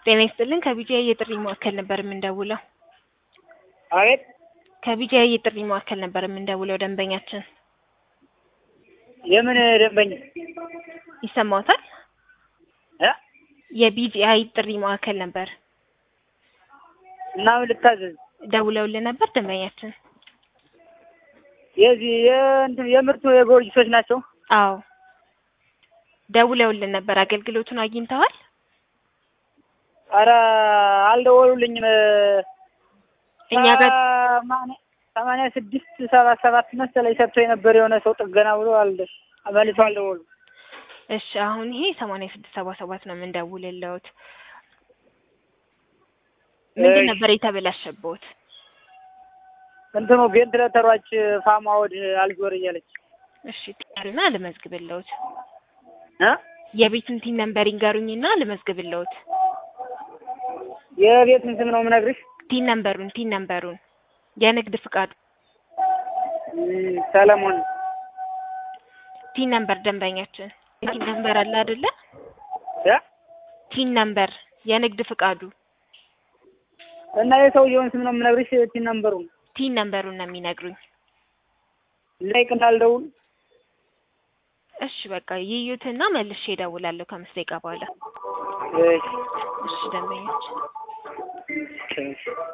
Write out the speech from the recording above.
ጤና ይስጥልን ከቢጂአይ የጥሪ ማዕከል ነበር የምንደውለው። አቤት ከቢጂአይ የጥሪ ማዕከል ነበር የምንደውለው ደንበኛችን የምን ደንበኛ ይሰማዎታል? እ የቢጂአይ ጥሪ ማዕከል ነበር እና ምን ልታዘዝ? ደውለውልን ነበር ደንበኛችን። የዚህ የእንትን የምርቱ የጎርጅሶች ናቸው። አዎ ደውለውልን ነበር። አገልግሎቱን አግኝተዋል? አረ አልደወሉልኝም። እኛ ጋር ሰማንያ- ሰማንያ ስድስት ሰባ ሰባት መሰለኝ ሰጥቶ የነበር የሆነ ሰው ጥገና ብሎ አልደ መልሶ አልደወሉ። እሺ አሁን ይሄ ሰማንያ ስድስት ሰባ ሰባት ነው የምንደውልልዎት። ምንድን እሺ። ነበር የተበላሸብዎት? እንትኑ ቬንትሌተሯች ፋማ ወድ አልዞር እያለች እሺ ጤና ልመዝግብልዎት። እ የቤቱን ቲን ነምበር ይንገሩኝና ልመዝግብልዎት። የቤቱን ስም ነው የምነግርሽ። ቲን ነምበሩን ቲን ነምበሩን የንግድ ፍቃዱ እም፣ ሰለሞን ቲን ነምበር ደንበኛችን ቲን ነምበር አለ አይደለ? እ ቲን ነምበር የንግድ ፍቃዱ እና የሰውየውን ስም ነው የምነግርሽ። ቲን ነምበሩን ቲን ነምበሩን ነው የሚነግሩኝ። ላይቅ እንዳልደውል እሺ በቃ ይዩትና መልሼ እደውላለሁ ከአምስት ደቂቃ በኋላ። እሺ እሺ ደንበኛችን እሺ